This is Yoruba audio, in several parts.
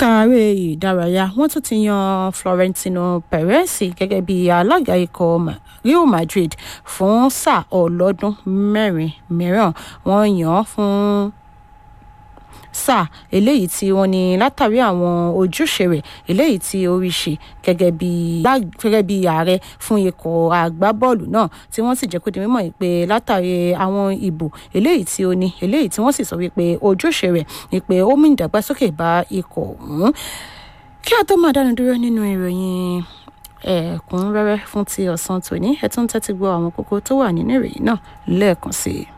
lẹ́ka eré ìdárayá wọ́n tún ti yan florentino perez gẹ́gẹ́ bí alága ikọ̀ real madrid fún sáà ọlọ́dún mẹ́rin mìíràn wọ́n yàn án fún sáà eléyìí tí wọ́n ní látàrí àwọn ojúṣe rẹ̀ eléyìí tí ó rí ṣe gẹ́gẹ́ bí gẹ́gẹ́ bí ààrẹ fún ikọ̀ agbábọ́ọ̀lù náà tí wọ́n sì jẹ́ kó di mímọ̀ pé látàrí àwọn ìbò eléyìí tí ó ní eléyìí tí wọ́n sì sọ wípé ojúṣe rẹ̀ ni pé ó mú ìdàgbàsókè bá ikọ̀ ọ̀hún kí a tó máa dánu dúró nínú ìròyìn ẹ̀kúnrẹ́rẹ́ fún ti ọ̀sán tòní ẹ tún tẹ́tí gbọ́ àwọn kókó tó wà nínú ìròyìn náà lẹ́ẹ̀kan sí i.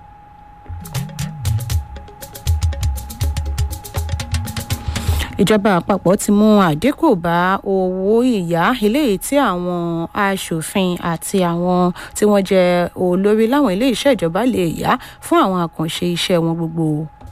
ìjọba àpapọ̀ ti mú àdínkù bá owó ìyá eléyìí tí àwọn aṣòfin àti àwọn tí wọ́n jẹ́ olórí láwọn ilé iṣẹ́ ìjọba lè yá fún àwọn àkànṣe iṣẹ́ wọn gbogbo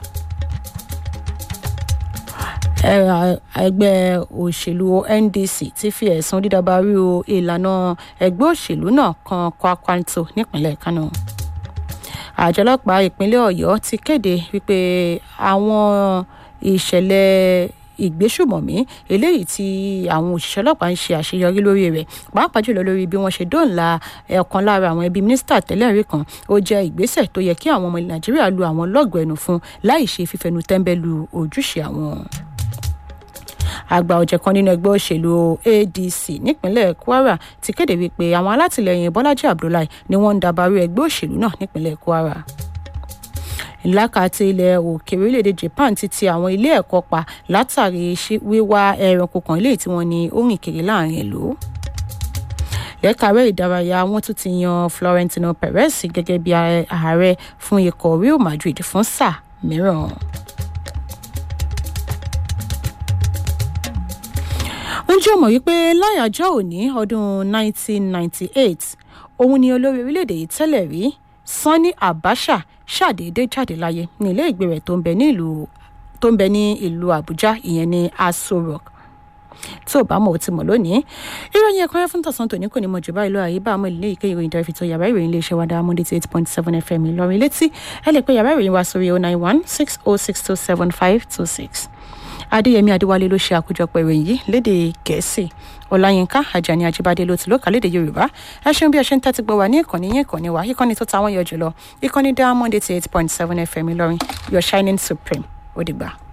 ẹgbẹ́ òṣèlú ndc ti fi ẹ̀sùn dídàbàrú ìlànà ẹgbẹ́ òṣèlú náà kan kwakwanto nípínlẹ̀ kánò àjọ ọlọ́pàá ìpínlẹ̀ ọ̀yọ́ ti kéde wípé àwọn ìṣẹ̀lẹ̀ ìgbésùmọ̀mí eléyìí tí àwọn òṣìṣẹ́ ọlọ́pàá ń ṣe àṣeyọrí lórí rẹ̀ pàápàá jùlọ lórí bí wọ́n ṣe dóòlà ọ̀kan lára àwọn ẹbí mínísítà tẹ́lẹ̀ rí kan ó jẹ́ ìgbésẹ̀ tó yẹ kí àwọn ọmọ nàìjíríà lu àwọn lọ́gọ̀ọ́ ẹnu fún láì ṣe fífẹnu tẹ́ńbẹ́lú ojúṣe àwọn àgbà ọ̀jẹ̀ kan nínú ẹgbẹ́ òṣèlú adc nípínlẹ̀ kwara ti kéde wípé àwọn alátìlẹyìn bọ́lájí abdullahi ni wọ́n ń dabarú ẹgbẹ́ òṣèlú náà nípínlẹ̀ kwara lákàtí ilẹ̀ òkèèrè orílẹ̀-èdè japan ti ti àwọn ilé ẹ̀kọ́ pa látàrí wíwá ẹranko kan ilé tí wọ́n ní ó rìn kiri láàrin ìlú lẹ́kàárẹ́ ìdárayá wọ́n tún ti yan florentino perez gẹ́gẹ́ bí ààrẹ fún ikọ̀ real madrid fún sáà mìíràn. ń jẹ́ mọ̀ wípé láyàjọ́ òní ọdún 1998 òun ni olórí orílẹ̀-èdè yìí tẹ́lẹ̀ rí sanni abacha ṣàdédé jáde láyé ní ilé ìgbé rẹ̀ tó ń bẹ ní ìlú tó ń bẹ ní ìlú àbújá ìyẹn ní aso rock tí ò bá mọ̀ ó ti mọ̀ lónìí ìròyìn ẹ̀kọ́ fún tọ̀sán tòní kò ní mọ̀ jù báyìí lọ àyè bá àmọ́ ilé ìké ìròyìn dẹ́rẹ́fì tó yàrá ìròyìn iléeṣẹ́ wa dáa monday eight point seven fm ìlọrin létí ẹ lè pe yàrá ìròyìn wa sórí oh nine one six oh six two seven five two six adéyẹmí adéwálé ló ṣe àkójọpọ̀ ìròyìn yìí lédè gẹ̀ẹ́sì ọláyínká ajani ajíbádé ló ti lókà lédè yorùbá ẹ ṣeun bí ẹ ṣe ń tẹ́tí gbọ́ wá ní ìkànnì yín ìkànnì wa ìkànnì tó táwọn yọ jùlọ ìkànnì diamond eighty eight point seven fm ìlọrin your shining supreme ó dìgbà.